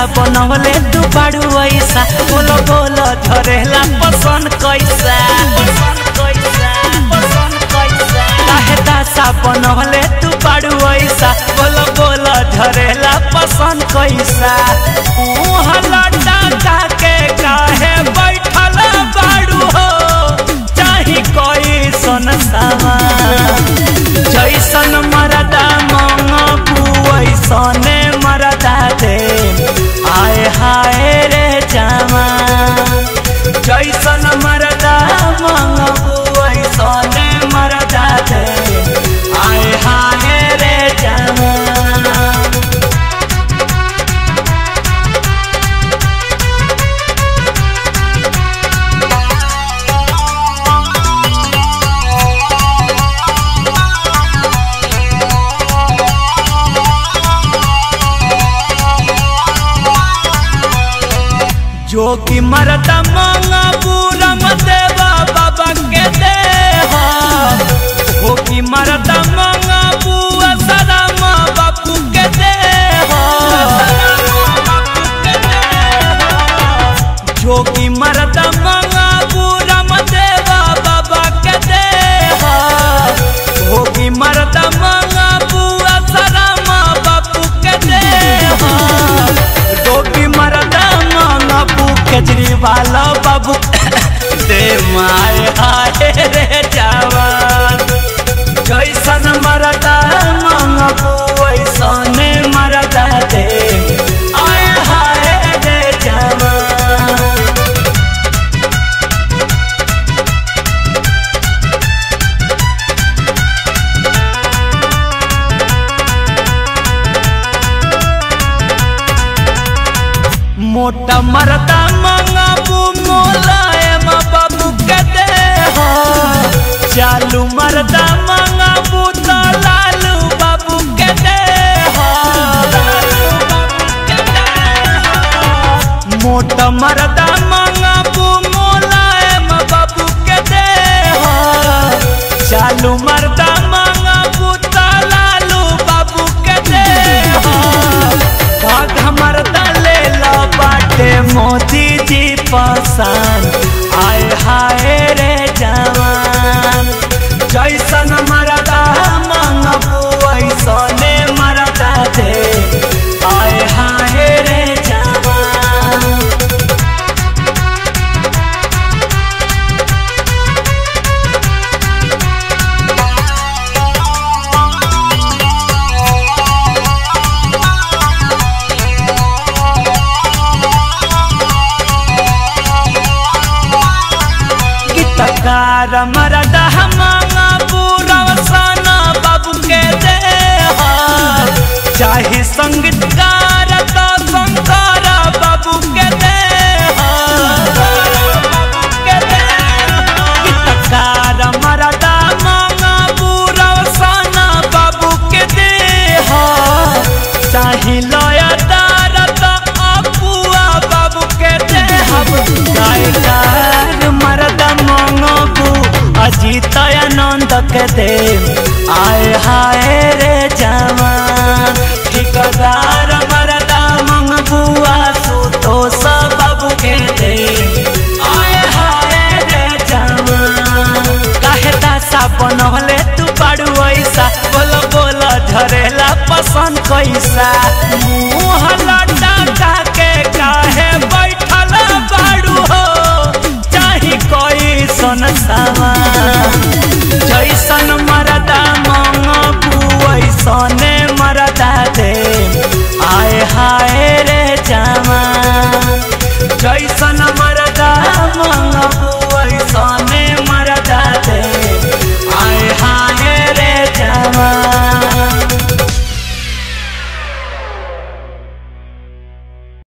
बनवले तू बाड़ू ऐसा बोलो बोलो झरेला पसंद कैसा पसंद कैसा पसंद कैसा काहे दासा बनवले तू बाड़ू ऐसा बोलो बोलो झरेला पसंद कैसा मुँह लटा के काहे बैठल बाड़ू हो चाही कोई सन सामा जैसन मरदा मंगबू वैसने मरदा दे आए हाय रे जामा जैसन मरदा मंगबू वैसने मरदा दे आए हाय रे जामा जो कि मरदा मांगा पूरा देवा बाबा के दे हो कि मरदा मांगा बुआ सलामा बापू के दे जो कि मरदा मांगा पूरा देवा बाबा के दे हो कि मरदा मांगा बुआ सलामा बापू के दे डोबी मरदा बाबू केजरीवाल बाबू दे माए हाय रे जवान जैसन मरदा मंगबू वैसने मरदा दे आए हाय रे जवान मोटा मरदा मंगाबू मोलायम बाबू के दे हो चालू मरदा मंगाबू तो लालू बाबू के दे हो मोटा मरदा मंगाबू मोलायम बाबू के दे हो चालू मरदा मंगाबू तो लालू बाबू के दे हो भाग मरदा ले लो बाटे मोदी जी पसंद आय हाय रे जवान जैसन मरदा मंगबू ऐसने मरदा दे आय हाय रे जवान गीतकार मरदा मांगा पूरा सना बाबू के दे हो चाहे संगीतकार तो शंकर बाबू के दे हो गीतकार मरदा मांगा पूरा सना बाबू के दे हो चाहे लयदार तो अपुआ बाबू के दे हम गायकार मरदा मंगबू अजीत आनंद के दे आय हाय रे जवान ठिकदार मरदा मंगबू आसु तो सब बाबू के दे आय हाय रे जवान काहे दासा बनवले तू बाड़ू ऐसा बोलो बोलो झरेला पसंद कैसा मुँह